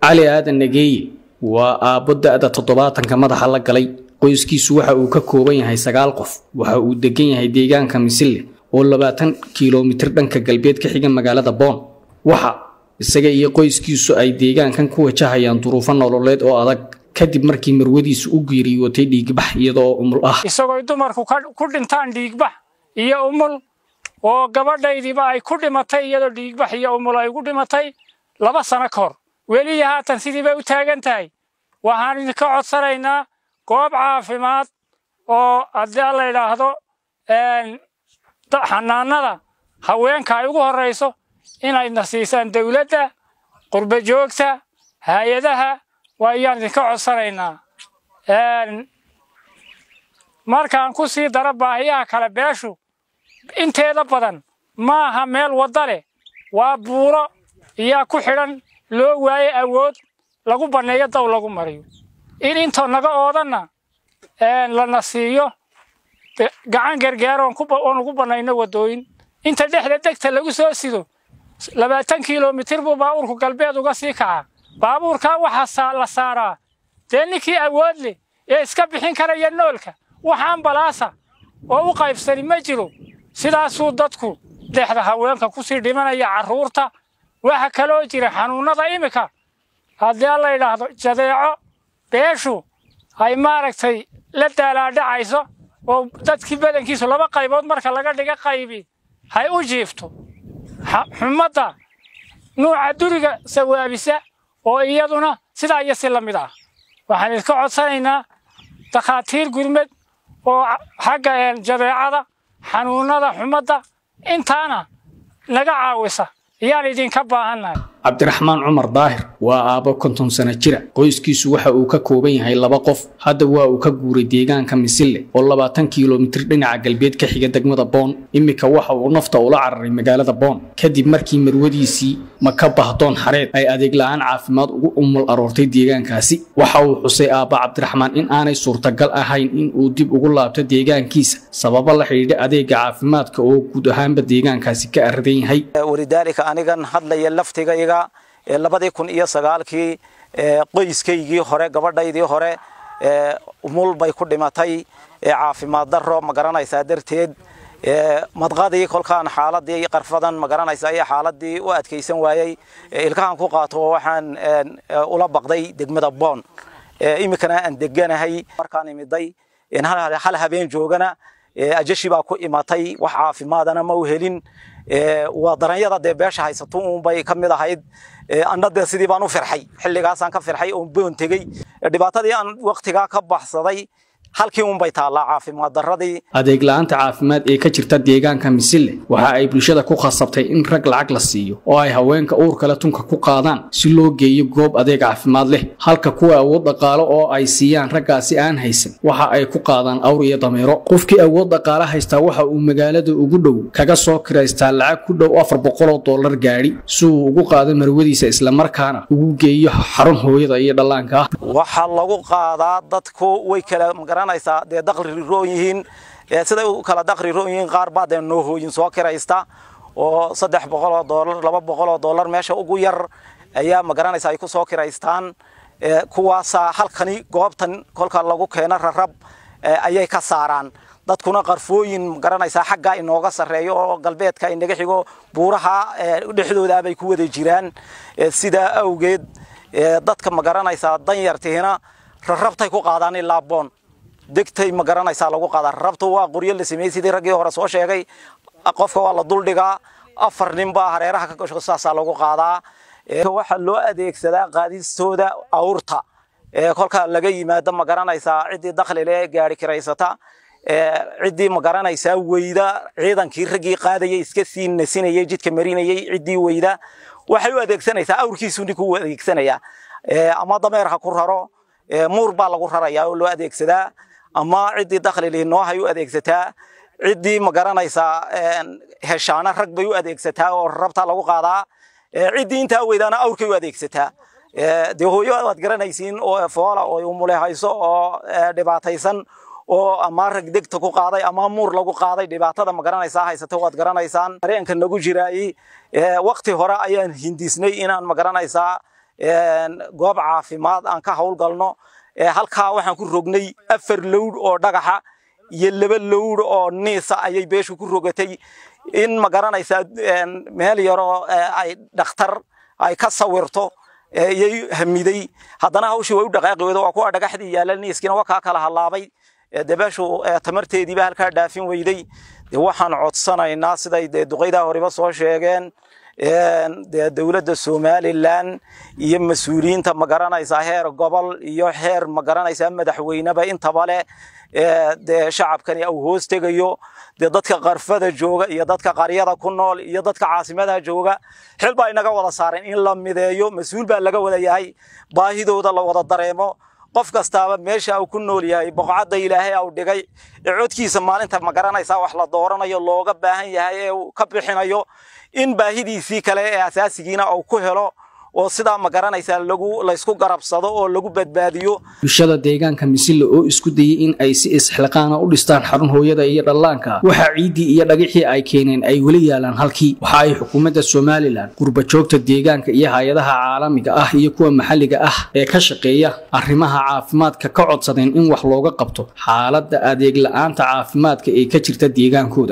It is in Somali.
cali aadan nageeye waa aabbo da-da toddobaatanka madaxa la galay qoyskiisu waxa uu ka kooban yahay sagaal qof waxa uu degan yahay deegaanka misille oo labaatan kilomitir dhanka galbeed ka xiga magaalada boon waxa isaga iyo qoyskiisu ay deegaankan ku wajahayaan duruufo nololeed oo adag kadib markii marwadiisu u geeriyootay dhiigbax iyadoo umul ah isagooy dumarku ku dhintaan dhiigbax iyo umul oo gabadhaydiiba ay ku dhimatay iyadoo dhiigbax iyo umul ay ugu dhimatay laba sano ka hor weliya haatan sidii bay u taagan tahay waxaan idinka codsanaynaa goob caafimaad oo haddii la yidhaahdo xanaanada haweenka ay ugu horrayso inayna siisaan dawladda qurba joogta hay-adaha waa ayaan idinka codsanaynaa markaan ku sii daro baahiyaha kale beeshu inteeda badan ma aha meel wadda leh waa buuro iyaa ku xidhan loo waaye awood lagu banneeyo daw lagu mariyo in intoo naga oodanna lana siiyo gacan gargaar oon ugu bannayno waddooyin inta dhexda degta lagu soo sido labaatan kilomitir buu baabuurku galbeed uga sii kacaa baabuurkaa waxaa la saaraa dee ninkii awood leh ee iska bixin karaya noolka wax ambalaasa oo u qaybsani ma jiro sidaasuu dadku dhexda haweenka kusii dhimanaya carruurta waxa kaloo jira xanuunnada iminka haddii la yidhaahdo jadeeco beeshu ay maaragtay la daalaadhacayso oo dadkii badankiisu laba qaybood marka laga dhiga qaybi hay u jiifto xumadda nuuca duriga sawaabisa oo iyaduna sidaa iyo si la mid ah waxaan idinka codsanaynaa dakhaatiir gurmed oo xagga jadeecada xanuunnada xumadda intaana naga caawisa ayaan idinka baahannahay cabdiraxmaan cumar daahir waa aabbo konton sano jira qoyskiisu waxa uu ka kooban yahay laba qof hadda waa uu ka guuray deegaanka misille oo labaatan kilomitir dhinaca galbeed ka xiga degmada boon iminka waxa uu nafta ula cararay magaalada boon kadib markii marwadiisii maka bahdoon xareed ay adeeg la-aan caafimaad ugu umul aroortay deegaankaasi waxa uu xusay aabba cabdiraxmaan in aanay suurtagal ahayn in uu dib ugu laabto deegaankiisa sababo la xidhiidha adeega caafimaadka oo guud ahaanba deegaankaasi ka aradan yahay walidaalika anigan hadlaya laftigayga labadii kun iyo sagaalkii qoyskaygii hore gabadhaydii hore umul bay ku dhimatay caafimaad daro ma garanaysaa darteed madqadii kolkaan xaaladii qarfadan ma garanaysaa iyo xaaladii u adkaysan waayey ilkahan ku qaato waxaan ula baqday degmada boon iminkana aan deganahay markaan imiday hal habeen joogana ajashi baa ku imatay wax caafimaadana ma u helin waa daranyada dee beesha haysato uunbay ka mid ahayd anna dee sidii baan u firxay xilligaasaan ka firxay oon boon tegey dhibaatadii aan waktigaa ka baxsaday halkii unbay taallaa caafimaad darradii adeeg la-aanta caafimaad ee ka jirta deegaanka misille waxa ay bulshada ku khasabtay in rag lacag la siiyo oo ay haweenka uurkale tunka ku qaadaan si loo geeyo goob adeeg caafimaad leh halka kuwa awood dhaqaalo oo ay siiyaan raggaasi aan haysan waxa ay ku qaadaan awr iyo dameero qofkii awood dhaqaale haystaa waxa uu magaalada ugu dhow kaga soo kiraystaa lacag ku dhow afar boqoloo dollar gaadhi si uu ugu qaado marwadiisa islamarkaana ugu geeyo xarun hooyada iyo dhallaanka ah waxaa lagu qaadaa dadku way kala magaranaysaa dee daqri roon yihiin siday u kala daqri roon yihiin qaar baa dee noohooyin soo kiraysta oo saddex boqoloo dollar laba boqoloo dollar meesha ugu yar ayaa magaranaysa ay ku soo kiraystaan kuwaasaa halkani goobtan kolka lagu keeno rarab ayay ka saaraan dadkuna qarfooyin magaranaysaa xaggaa inooga sarreeyo oo galbeedka inaga xigo buuraha dhexdoodaabay ku wada jiraan sidaa awgeed dadka magaranaysaa danyartiina rarabtay ku qaadaan ilaa boon degtay magaranaysaa lagu qaadaa rarabtu waa qoryo la sameeyey sidii raggii hore soo sheegay qofka waa la duldhigaa afar nin baa hareeraha ka gasho saasaa lagu qaadaa waxaa loo adeegsadaa qaadistooda awrta kolkaa laga yimaado magaranaysaa ciddii dakhli le gaari kiraysata ciddii magaranaysaa weyda ciidankii raggii qaadayay iska sii nasinayay jidka marinayay ciddii weyda waxay u adeegsanaysaa awrkiisu ninkuu u adeegsanaya ama dameer ha ku raro muur baa lagu rarayaa oo loo adeegsadaa ama ciddii dakhli lihi noohay u adeegsataa ciddii magaranaysaa heshaana rag bay u adeegsataa oo rabtaa lagu qaadaa ciddii intaa weydaana awrkay u adeegsataa dee hooyo waad garanaysiin oo foola oo umulehayso oo dhibaataysan oo ama rag degta ku qaaday ama muur lagu qaaday dhibaatada magaranaysaa haysata waad garanaysaan dareenka nagu jiraayey wakti hore ayaan hindisnay inaan magaranaysaa goob caafimaad aan ka howlgalno halkaa waxaan ku rognay afar lowdh oo dhagaxa iyo laba lowdh oo niisa ayay beeshu ku rogatay in ma garanaysaa meel yaroo ay dhakhtar ay ka sawirto iyay hamiday haddana hawshii way u dhaqaaqi weydo waa kuwa dhagaxdii yaalla niiskiina waa kaa kala hallaabay dee beeshu tamarteediiba halkaa dhaafin weyday dee waxaan codsanaynaa siday dee duqaydaa horeba soo sheegeen dee dowladda somalilan iyo mas-uuliyiinta ma garanaysaa heer gobol iyo heer ma garanaysaa madaxweyneba intaba leh dee shacabkani au hoos tegayo dee dadka qarfada jooga iyo dadka qaryada ku nool iyo dadka caasimadaha jooga xil baa inaga wada saaren in la mideeyo mas-uul baa laga wada yahay baahidooda la wada dareemo qof kastaaba meesha uu ku nool yahay boqocadda ilaahay au dhigay ee codkiisa maalinta ma garanaysaa wax la dooranayo looga baahan yahay ee uu ka bixinayo in baahidiisii kale ee asaasigiina uu ku helo oo sidaa ma garanaysaa lagu laysku garabsado oo lagu badbaadiyo bulshada deegaanka misille oo isku dayay in ay si isxilqaana u dhistaan xarun hooyada iyo dhallaanka waxaa ciiddii iyo dhagixii ay keeneen ay weli yaalaan halkii waxa ay xukuumadda somalilan qurbajoogta deegaanka iyo hay-adaha caalamiga ah iyo kuwa maxalliga ah ee ka shaqeeya arrimaha caafimaadka ka codsadeen in wax looga qabto xaaladda adeeg la-aanta caafimaadka ee ka jirta deegaankooda